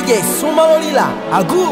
DJ Sumalolila Agu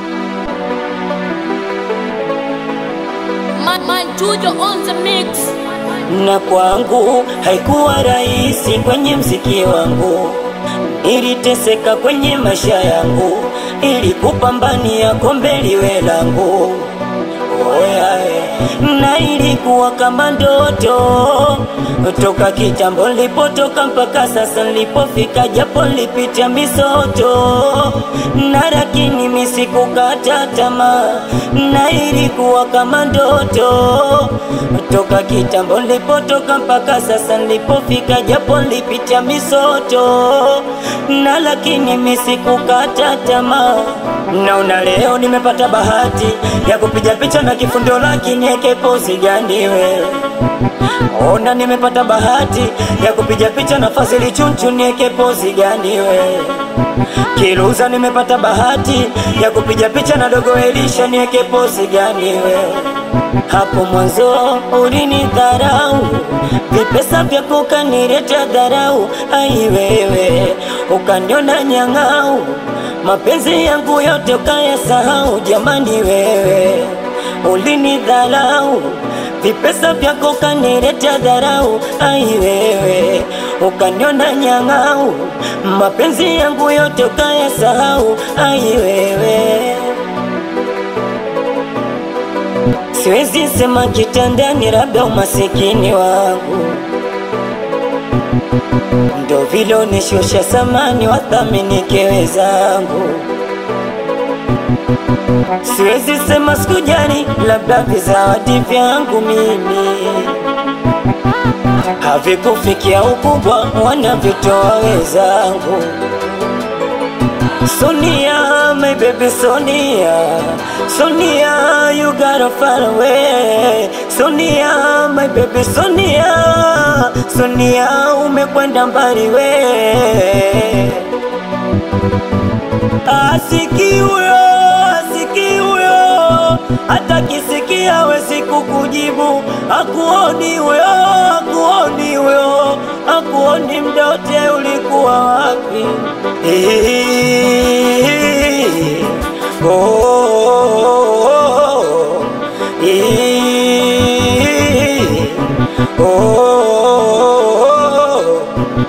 Man, man, Tujo on the mix. na kwangu haikuwa rahisi kwenye mziki wangu, niliteseka kwenye maisha yangu, ili kupambania kombe liwe langu. Oyae, na ilikuwa kama ndoto toka kitambo nilipotoka mpaka sasa nilipofika, japo nilipitia misoto na lakini mimi sikukata tamaa, na ilikuwa kama ndoto toka kitambo nilipotoka mpaka sasa nilipofika, japo nilipitia misoto na lakini mimi sikukata tamaa. Naona leo nimepata bahati ya kupiga picha na kifundo, lakini eke pozi gani wewe? Ona nimepata bahati ya kupiga picha na Fazili Chunchu, nieke pozi gani wewe? Kiruza nimepata bahati ya kupiga picha na Dogo Elisha, nieke pozi gani wewe? Hapo mwanzo ulinidharau, vipesa vyako ukaniletea dharau, ai wewe ukaniona nyang'au, mapenzi yangu yote ukayasahau, jamani wewe ulinidharau vipesa vyako ukaniletea dharau, ai wewe ukaniona nyang'au, mapenzi yangu yote ukayasahau, ai wewe Siwezi sema kitandani, labda umasikini wangu ndo vile unishusha samani, wathamini kewe zangu. Siwezi sema sikujali, labda vizawadi vyangu mimi havikufikia ukubwa wanavyotoa wenzangu. Sonia, my baby Sonia, Sonia, you gotta far away. Sonia, my baby Sonia, Sonia, umekwenda mbali we. Asiki huyo, asiki huyo, hata kisikia wezi kukujibu. Akuoni huyo, akuoni huyo, akuoni mdote ulikuwa wapi? Eh, oh, oh, oh, eh, oh, oh,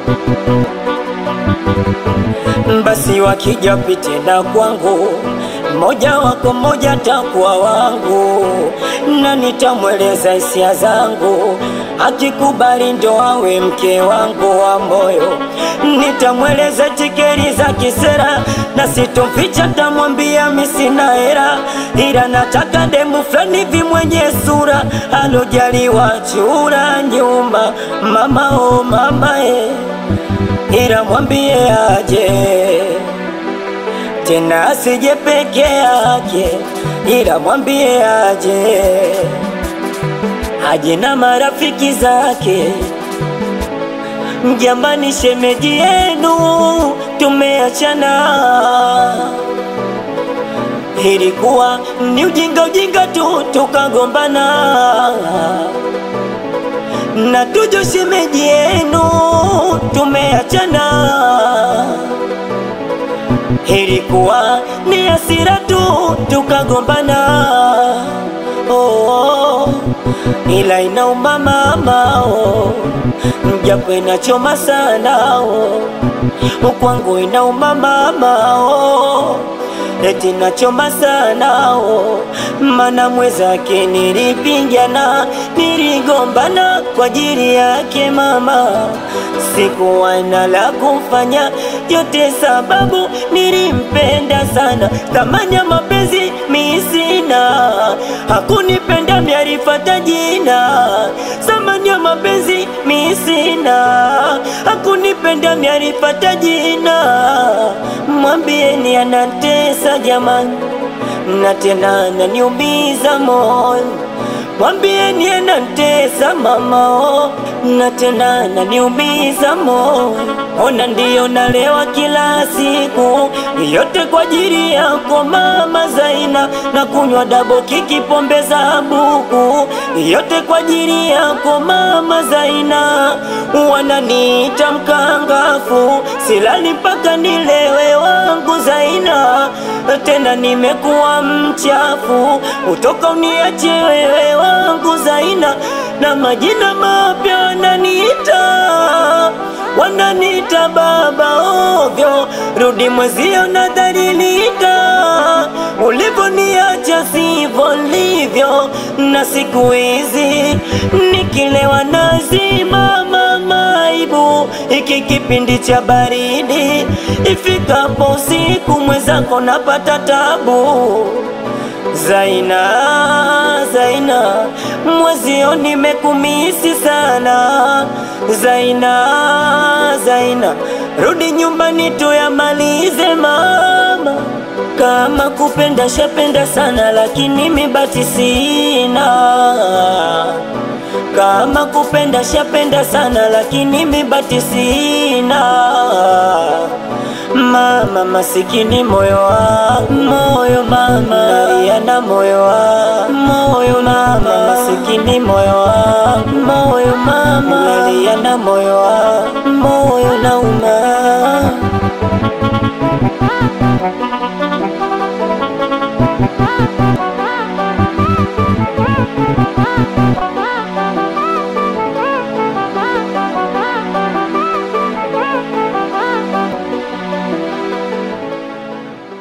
oh. Basi wakija pite na kwangu, mmoja wako mmoja takuwa wangu, na nitamweleza hisia zangu, akikubali ndo awe mke wangu wa moyo. Nitamweleza tikeri za kisera, na sitomficha, tamwambia mi sina hera, ila nataka demu fulani hivi mwenye sura alojaliwa chura nyumba, mama o mama eh ila mwambie aje tena asije peke yake, ila mwambie aje aje na marafiki zake. Mjambani, shemeji yenu tumeachana, ilikuwa ni ujinga ujinga tu tukagombana na tujo shemeji yenu tumeachana, ilikuwa ni hasira tu tukagombana. Oh, ila inauma mama, oh, mjapo inachoma sana oh, kwangu inauma mama oh, eti nachoma sana oh, mana mwezake nilipigana, niligombana kwa ajili yake mama, sikuwa na la kufanya, yote sababu nilimpenda sana, thamani ya mapenzi mi sina, hakunipenda miarifata jina, thamani ya mapenzi mi sina, hakunipenda miarifata jina, mwambieni anatesa jamani na tena ananiumiza moyo, mwambieni anatesa mama oh, na tena ananiumiza moyo. Ona ndiyo nalewa kila siku, yote kwa ajili yako mama Zaina, na kunywa dabo kiki pombe za buku, yote kwa ajili yako mama Zaina. Wananiita mkangafu, silali mpaka nilewe wangu wangu Zaina, tena nimekuwa mchafu, utoka uniache wewe wangu Zaina, na majina mapya wananiita wananiita baba ovyo, rudi mwezio nadhalilika, ulivoniacha sivyo livyo, na siku hizi nikilewa nazimama maibu, iki kipindi cha baridi, ifikapo usiku mwenzako napata tabu. Zaina, Zaina, mwezio nimekumisi sana. Zaina, Zaina, rudi nyumbani tuyamalize mama. Kama kupenda shapenda sana, lakini mibati sina. Kama kupenda shapenda sana, lakini mibati sina. Mama masikini moyo wa moyo mama nalia na moyo wa moyo mama masikini moyo wa moyo mama nalia na moyo wa moyo nauma